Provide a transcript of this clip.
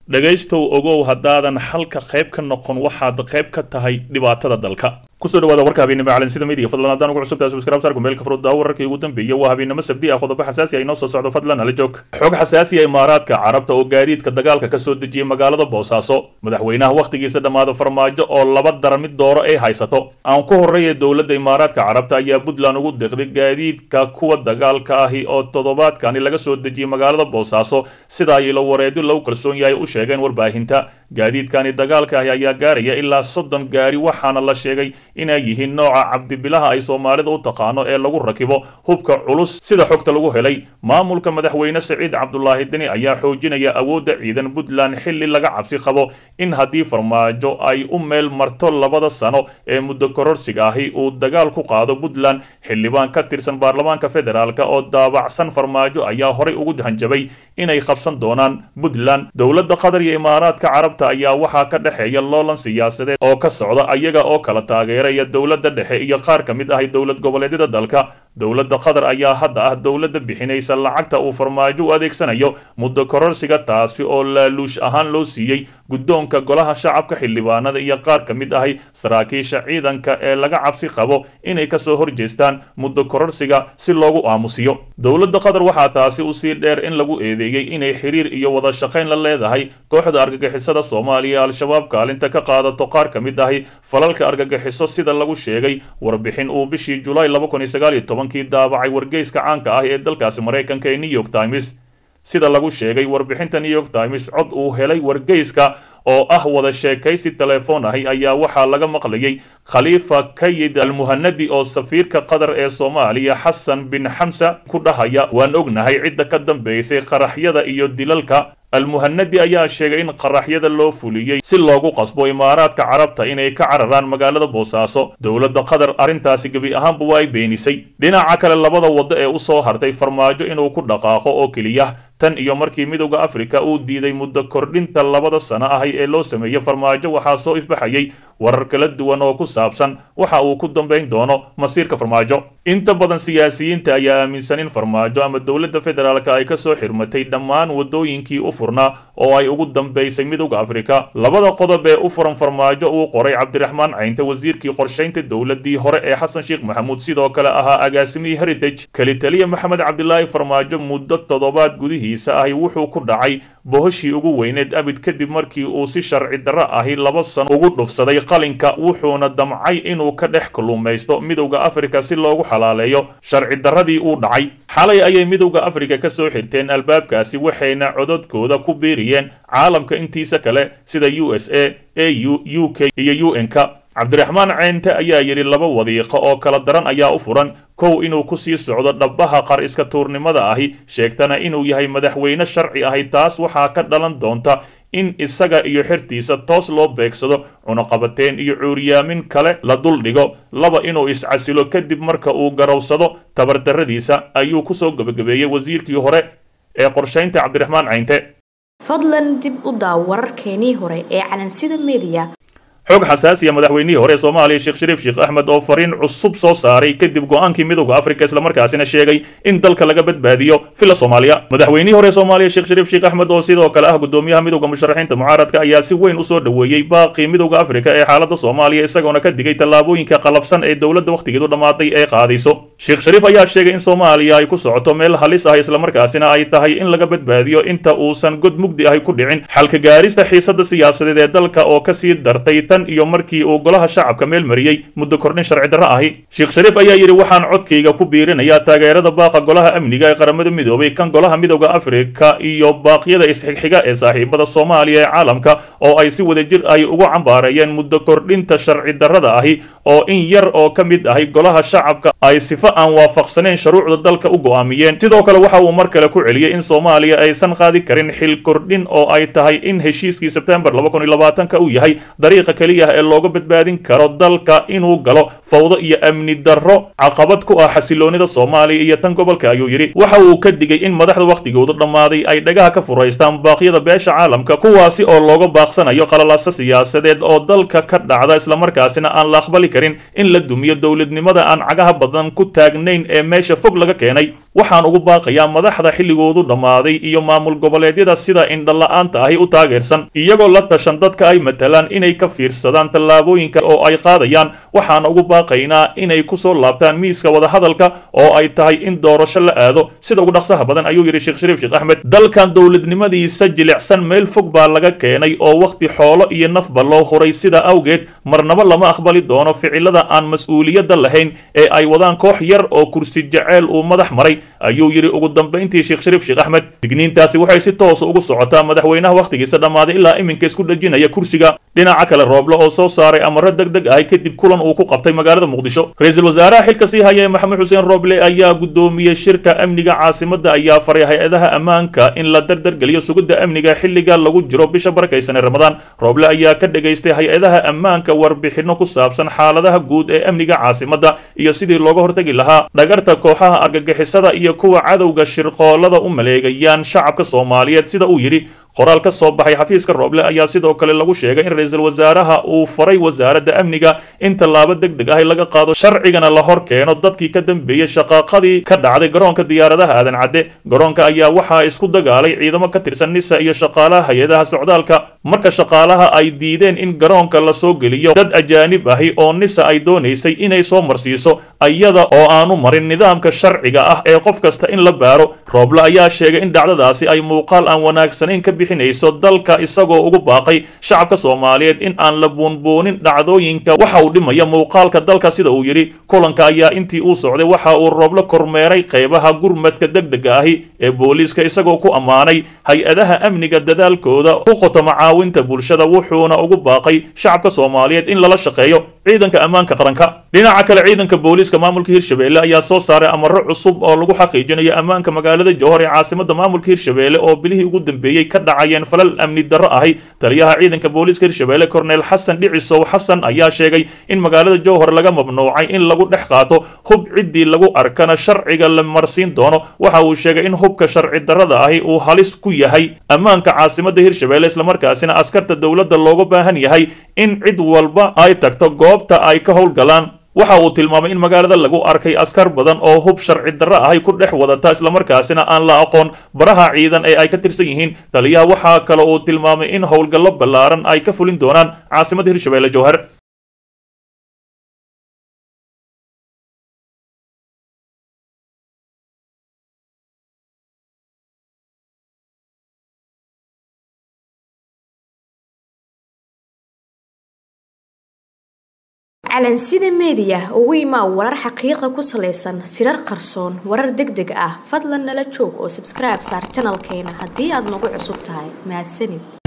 dhegaystow ogow haddaadan xalka qayb ka noqon waxaad qayb ka tahay dhibaatada dalka kusoo dhawaada warka habeennimo calansida midiga fadlan haddaan ugu cusubtahay subscribe saar kumeelka furudda wararkii ugu dambeeyay waa habeennimo sabdi ah qodobo xasaasi ah inoo soo socdo fadlan hala joog xog xasaasi ah imaaraadka carabta oo gaadiidka dagaalka ka soo dejiyay magaalada boosaaso madaxweynaha wakhtigiisa dhammaada farmaajo oo laba dara mid dooro ay haysato aan ku horreeya dowladda imaaraadka carabta ayaa puntland ugu deeqday gaadiidka kuwa dagaalka ahi oo toddobaadkani laga soo dejiyay magaalada boosaaso sida ay ilo wareedyo lagu kalsoon yahay u sheegeen warbaahinta gaadiidkani dagaalka ahi ayaa gaaraya ilaa soddon gaari waxaana la sheegay inay yihiin nooca cabdibilaha ay soomaalida u taqaano ee lagu rakibo hubka culus sida xogta lagu helay maamulka madaxweyne siciid cabdulaahi deni ayaa xoojinaya awoodda ciidan puntland xilli laga cabsi qabo in haddii farmaajo ay u meel marto labada sano ee muddo kororsiga ahi uu dagaal ku qaado puntland xildhibaan ka tirsan baarlamaanka federaalk oo daabacsan farmaajo ayaa horay ugu hanjabay inay qabsan doonaan puntland dowladda qatar iyo imaaraadka carabta ayaa waxaa ka dhexeeya loolan siyaasadeed oo ka socda ayaga oo kala taageeraya dowladda dhexe iyo qaar ka mid ahi dowlad goboleedyada dalka dowladda qatar ayaa hadda ah dowladda bixinaysa lacagta uu farmaajo u adeegsanayo muddo kororsiga taasi oo laaluush ahaan loo siiyey guddoonka golaha shacabka xildhibaanada iyo qaar ka mid ahi saraakiisha ciidanka ee laga cabsi qabo inay kasoo horjeestaan muddo kororsiga si loogu aamusiyo dowladda qatar waxaa taasi usii dheer in lagu eedeeyey inay xiriir iyo wada shaqayn la leedahay kooxda argagixisada soomaaliya al-shabaab kaalinta ka qaadato qaar ka mid ahi falalka argagixiso sida lagu sheegay warbixin uu bishii julaay laba kun iyo sagaal iyo tobankii daabacay wargeyska caanka ah ee dalkaasi maraykanka ee new york times sida lagu sheegay warbixinta new york times cod uu helay wargeyska oo ah wada sheekaysi telefoon ahi ayaa waxaa laga maqlayay khaliifa kayid almuhanadi oo safiirka qatar ee soomaaliya xasan bin xamsa ku dhahaya waan ognahay cidda ka dambeysay qaraxyada iyo dilalka almuhanadi ayaa sheegay in qaraxyada loo fuliyey si loogu qasbo imaaraadka carabta inay ka cararaan magaalada boosaaso dowladda qatar arrintaasi gebi ahaanba waa ay beenisay dhinaca kale labada waddo ee u soo hartay farmaajo inuu ku dhaqaaqo oo keliya tan iyo markii midowda afrika uu diiday muddo kordhinta labada sano ahi ee loo sameeyey farmaajo waxaa soo ifbaxayay warar kala duwan oo ku saabsan waxa uu ku dambayn doono masiirka farmaajo inta badan siyaasiyiinta ayaa aaminsan in farmaajo ama dowladda federaalka ay kasoo xirmatay dhammaan wadooyinkii u furnaa oo ay ugu dambaysay midowda afrika labada qodob ee u furan farmaajo uu qoray cabdiraxmaan caynte wasiirkii qorshaynta dowladii hore ee xasan sheekh maxamuud sidoo kale ahaa agaasimihii heritage kelitaliya maxamed cabdilaahi farmaajo muddo toddobaad gudihiisa ahi wuxuu ku dhacay bohoshii ugu weyneed abid kadib markii uu si sharci darro ahi laba sano ugu dhufsaday qalinka wuxuuna damcay inuu ka dhex kalluumaysto midowda afrika si loogu xalaaleeyo sharci darradii uu dhacay xalay ayay midowda afrika ka soo xirteen albaabkaasi waxayna cododkooda ku biiriyeen caalamka intiisa kale sida u s a a u u k iyo u n-ka cabdiraxmaan ceynte ayaa yidhi laba wadiiqo oo kala daran ayaa u furan kow inuu ku sii socdo dhabbaha qar iska tuurnimada ahi sheegtana inuu yahay madaxweyne sharci ahi taas waxaa ka dhalan doonta in isaga iyo xertiisa toos loo beegsado cunaqabateen iyo cuuryaamin kale la duldhigo laba inuu iscasilo kadib marka uu garowsado tabardarradiisa ayuu kusoo gebagabeeyey wasiirkii hore ee qorshaynta cabdiraxmaan ceynte fadlan dib u daaw wararkeenii hore ee calansida mediya xog xasaasiya madaxweynihii hore ee soomaaliya sheekh shariif sheekh axmed oo fariin cusub soo saaray kadib go-aankii midowda afrika islamarkaasina sheegay in dalka laga badbaadiyo fila soomaaliya madaxweynihii hore ee soomaaliya sheekh shariif sheekh axmed oo sidoo kale ah gudoomiyaha midowda musharaxiinta mucaaradka ayaa si weyn usoo dhoweeyey baaqii midowda afrika ee xaalada soomaaliya isagoona ka digay tallaabooyinka qalafsan ee dowladda wakhtigeedu dhammaaday ee qaadayso sheekh shariif ayaa sheegay in soomaaliya ay ku socoto meel halis ah islamarkaasina ay tahay in laga badbaadiyo inta uusan god mugdi ahi ku dhicin xalka gaarista xiisada siyaasadeed ee dalka oo kasii dartay iyo markii uu golaha shacabka meel mariyey muddo kordhin sharci darro ahi sheekh shariif ayaa yidhi waxaan codkayga ku biirinayaa taageerada baaqa golaha amniga ee qaramada midoobay kan golaha midowda afrika iyo baaqyada isxigxiga ee saaxiibada soomaaliya ee caalamka oo ay si wadajir ahi ugu cambaareeyeen muddo kordhinta sharci darrada ahi oo in yar oo ka mid ahi golaha shacabka ay sifo aan waafaqsanayn shuruucda dalka u go'aamiyeen sidoo kale waxa uu mar kale ku celiyey in soomaaliya aysan qaadi karin xil kordhin oo ay tahay in heshiiskii sebtembar uu yahay dariiqa keliya ee looga badbaadin karo dalka inuu galo fawdo iyo amni darro caqabad ku ah xasiloonida soomaaliya iyo tan gobolka ayuu yidhi waxa uu ka digay in madaxda wakhtigoodu dhammaaday ay dhagaha ka furaystaan baaqyada beesha caalamka kuwaasi oo looga baaqsanayo qalalaasa siyaasadeed oo dalka ka dhacda islamarkaasina aan la aqbali karin in la dumiyo dowladnimada aan cagaha badan ku taagnayn ee meesha fog laga keenay waxaan ugu baaqayaa madaxda xilligoodu dhammaaday iyo maamul goboleedyada sida indhala-aanta ahi u taageersan iyagoo la tashan dadka ay matalaan inay ka fiirsadaan tallaabooyinka oo ay qaadayaan waxaan ugu baaqaynaa inay kusoo laabtaan miiska wadahadalka oo ay tahay in doorasho la aado sida ugu dhaqsaha badan ayuu yidhi sheekh shariif sheekh axmed dalkan dowladnimadiisa jilicsan meel fog baa laga keenay oo wakhti xoolo iyo nafba loo huray sida awgeed marnaba lama aqbali doono ficilada aan mas-uuliyadda lahayn ee ay wadaan koox yar oo kursi jaceyl uu madax maray ayuu yidhi ugu dambayntii sheekh shariif sheekh axmed digniintaasi waxay si toosa ugu socotaa madaxweynaha wakhtigiisa dhammaaday ilaa iminka isku dhejinaya kursiga dhinaca kale rooble oo soo saaray amaro deg deg ahi kadib kulan uu ku qabtay magaalada muqdisho ra-iisul wasaaraha xilka sii haya ee maxamed xuseen rooble ayaa guddoomiyey shirka amniga caasimadda ayaa faray hay-adaha ammaanka in la dardargeliyo sugidda amniga xilliga lagu jiro bisha barakaysan ee ramadaan rooble ayaa ka dhegaystay hay-adaha ammaanka warbixinno ku saabsan xaaladaha guud ee amniga caasimadda iyo sidii looga hortegi lahaa dhagarta kooxaha argagixisada iyo kuwa cadowga shirqoolada u maleegayaan shacabka soomaaliyeed sida uu yidhi qoraal ka soo baxay xafiiska rooble ayaa sidoo kale lagu sheegay in ra-iisul wasaaraha uu faray wasaaradda amniga in tallaabo deg deg ah laga qaado sharcigana la hor keeno dadkii ka dambeeyey shaqaaqadii ka dhacday garoonka diyaaradaha aadan cadde garoonka ayaa waxaa isku dagaalay ciidamo ka tirsan nisa iyo shaqaalaha hay-adaha socdaalka marka shaqaalaha ay diideen in garoonka la soo geliyo dad ajaanib ahi oo nisa ay doonaysay inay soo marsiiso iyada oo aanu marin nidaamka sharciga ah ee qof kasta in la baaro rooble ayaa sheegay in dhacdadaasi ay muuqaal aan wanaagsanayn ka bixinayso dalka isagoo ugu baaqay shacabka soomaaliyeed in aan la buunbuunin dhacdooyinka waxa uu dhimaya muuqaalka dalka sida uu yidhi kulanka ayaa intii uu socday waxa uu rooble kormeeray qeybaha gurmadka degdega ahi ee booliiska isagoo ku ammaanay hay-adaha amniga dadaalkooda u qoto macaawinta bulshada wuxuuna ugu baaqay shacabka soomaaliyeed in lala shaqeeyo ciidanka ammaanka qaranka dhinaca kale ciidanka booliiska maamulka hirshabelle ayaa soo saaray amaro cusub oo lagu xaqiijinayo ammaanka magaalada jowhar ee caasimada maamulka hirshabelle oo bilihii ugu dambeeyey ka dhacayeen falal amni darro ahi taliyaha ciidanka booliiska hirshabelle korneel xasan dhicisow xasan ayaa sheegay in magaalada jowhar laga mamnuucay in lagu dhex qaato hub ciddii lagu arkana sharciga la marsiin doono waxa uu sheegay in hubka sharci darrada ahi uu halis ku yahay ammaanka caasimada hirshabelle islamarkaasina askarta dowladda looga baahan yahay in cid walba ay tagto goobta ay ka howlgalaan waxa uu tilmaamay in magaalada lagu arkay askar badan oo hub sharci darro ahay ku dhex wadata islamarkaasina aan la aqoon baraha ciidan ee ay ka tirsan yihiin taliyaha waxaa kale uu tilmaamay in howlgallo ballaaran ay ka fulin doonaan caasimada hirshabelle jowhar calansida meediya ugu imaa warar xaqiiqa ku salaysan sirar qarsoon warar deg deg ah fadlan nala joog oo sabskribe saar janalkeena haddii aad nagu cusub tahay mahadsanid